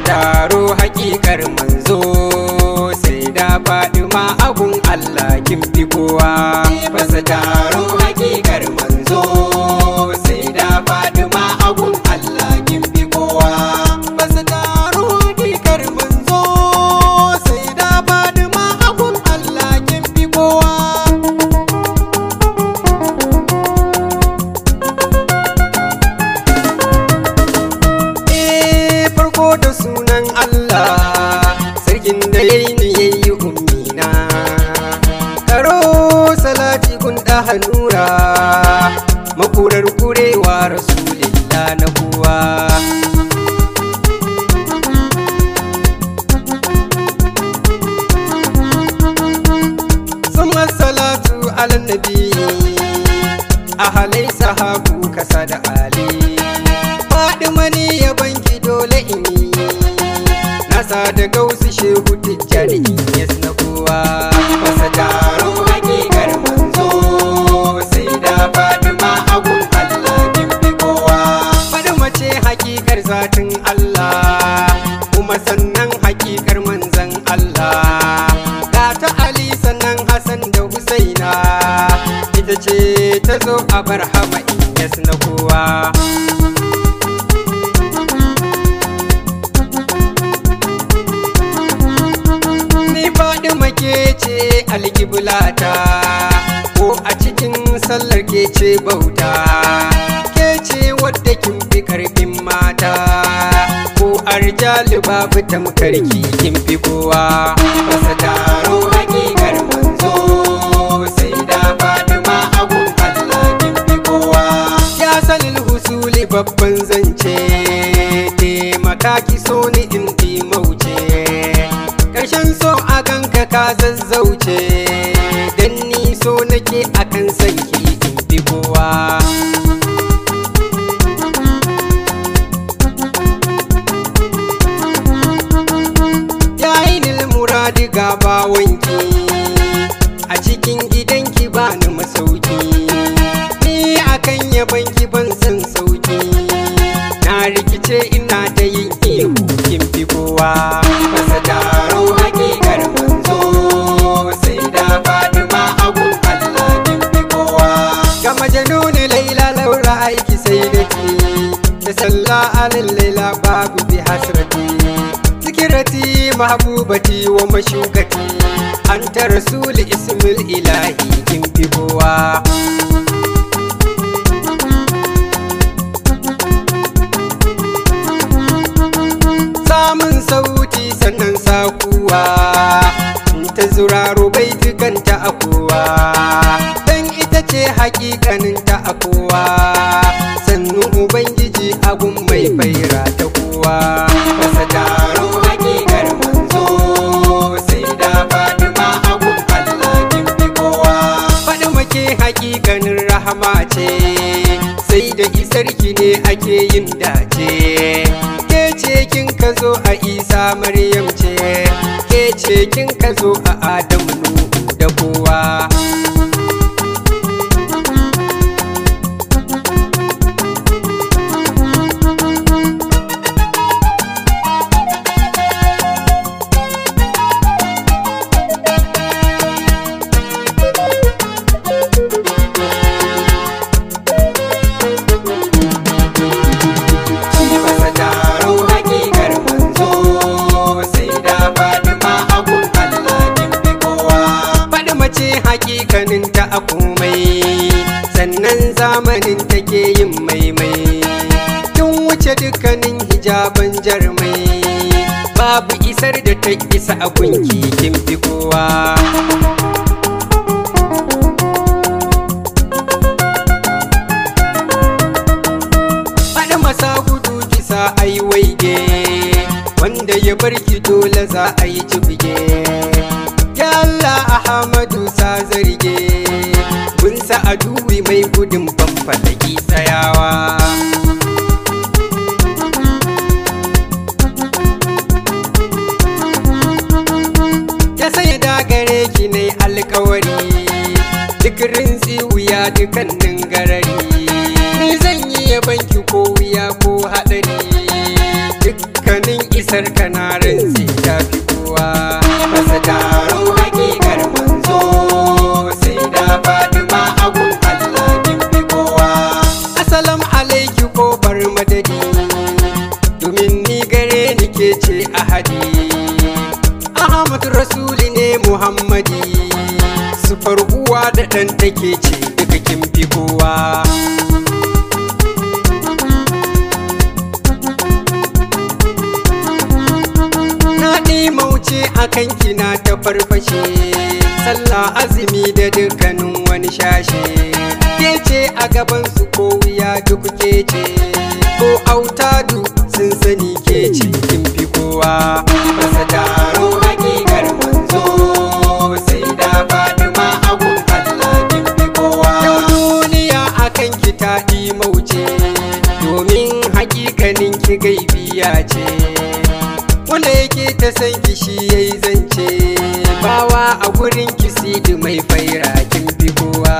taro hakikar manzo sai da faɗi ma abun Allah kin fi kowa fasa taro hakikar manzo sai da faɗi ma abun Allah kin fi kowa fasa taro hakikar manzo sai da faɗi ma abun Allah kin fi kowa Eh, farko da sunan Allah sarkin da ya yi ni ya yi ummina karo salati kun da hannura makurar kurewa rasulillah na kowa summa salatu ala nabi ahalai sahabu kasa da ali faɗi mani ya banki dole in yi nasa da gausu shehu tijjani yes na kowa masa taro hakikar manzo sai da faɗi ma abun Allah kin fi kowa faɗi mace hakikar zatin Allah kuma sannan hakikar manzan Allah ga ta Ali sannan Hassan da Husaina ita ce ta zo a barhama in yes na kowa Ni faɗi make ce alƙiblata ko a cikin sallar ke ce bauta ke ce wadda kin fi karfin mata ko arjali babu tamkarki kin fi kowa masa taro hakikar manzo sai da faɗi ma abun Allah kin fi kowa ya salil husuli babban zance taimaka ki so ni in mauce Karshen so a ganka ka zazzauce Dan ni so nake akan sanki in fi kowa Yayin muradi ga bawanki A cikin gidanki ba ni masauki Ni akan yabanki ban san sauki Na rikice ina ta yin ihu kin fi kowa Masa taro hakikar manzo sai da faɗi ma abun Allah kin fi kowa Ga majanuni laila laura aiki sai da ke Da sallah alin laila babu bi hasrati Zikirati mahbubati wa mashukati Anta rasul ismil ilahi kin fi kowa samun sauti sannan sakuwa ta zuraro bai tukanta a kowa dan ita ce hakikanin ta a kowa sannu ubangiji abun mai faira ta kowa masa taro hakikar manzo sai da fatima abun allah kin fi kowa faɗi make hakikanin rahama ce sai da isarki ne ake yin dace ke ce kin ka zo a isa maryam ce ke ce kin ka zo a adamu nuhu da kowa Masa taro hakikar manzo sai da Fatima abun Allah kin fi kowa. Faɗi mace hakikanin ta a komai sannan zamanin take yin maimai. Kin wuce dukkanin hijaban jarmai babu isar da ta isa a gunki kin fi kowa. faɗi masa gudu kisa ai waige wanda ya bar ki dole za a yi jibge ya Allah Ahmadu sa zarge mun sa aduwi mai gudun fanfalaki tsayawa ya sai dagare ki ne alkawari duk rintsi wuya dukannin garari ni zan yi yaban ki ko wuya ko haɗari dukkanin isar kana rantsi ta fi kowa masa taro hakikar manzo sai da fatima agun Allah kin fi kowa Assalam alaiki kofar madadi domin ni gare ni ke ce ahadi Ahmad Rasuli ne Muhammadi sufar uwa da ɗan take ce duka kin fi kowa Na mauce a kanki na ta farfashe sallah azumi da dukkanin wani shashe ke ce a gaban su ko wuya duk ke ce ko autadu sun sani ke ce kin fi kowa masa taro hakikar manzo sai da fatima agun Allah kin fi kowa yau duniya a kanki ta mauce domin hakikanin ki gaibiya ce wanda yake ta san ki shi yayi zance bawa a gurin ki sidi mai faira kin fi kowa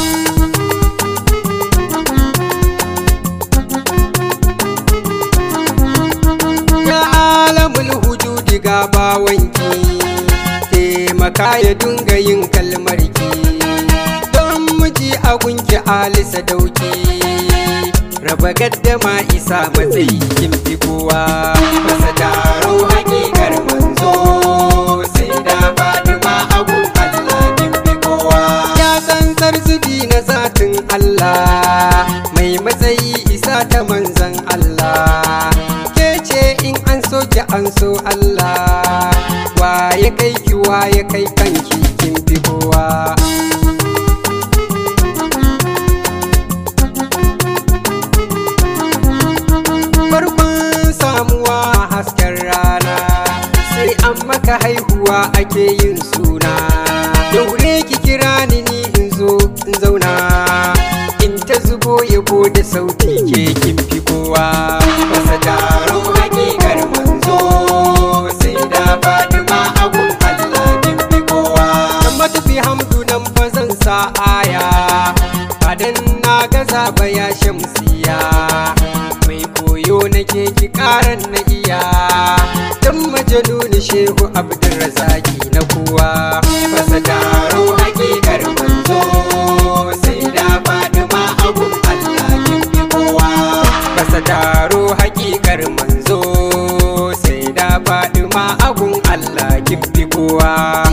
ya alamul hujudi ga bawanki taimaka ya dunga yin kalmarki don miji a gunki alisa dauki raba gaddama isa matsayi kin fi kowa masa taro hakikar manzo sai da fatima abu Allah kin fi kowa ya san zarzubi na zatin Allah mai matsayi isa ta manzan Allah ke ce in an so ki an so Allah waye kai ki waye kai kanki kin fi kowa farkon samuwa hasken rana sai an maka haihuwa ake yin suna daure ki kira ni ni in zo in zauna in ta zubo yabo da sauti ke kin fi kowa masa taro hakikar manzo sai da fatima agun Allah kin fi kowa dan matafi hamdu nan fa zan sa aya badan na gaza ba ya shamsiya mai koyo nake ki karan na iya dan majanuni shehu abdulrazaki na kowa fasa taro hakikar manzo sai da fatima abun allah kin fi kowa fasa taro hakikar manzo sai da fatima abun allah kin fi kowa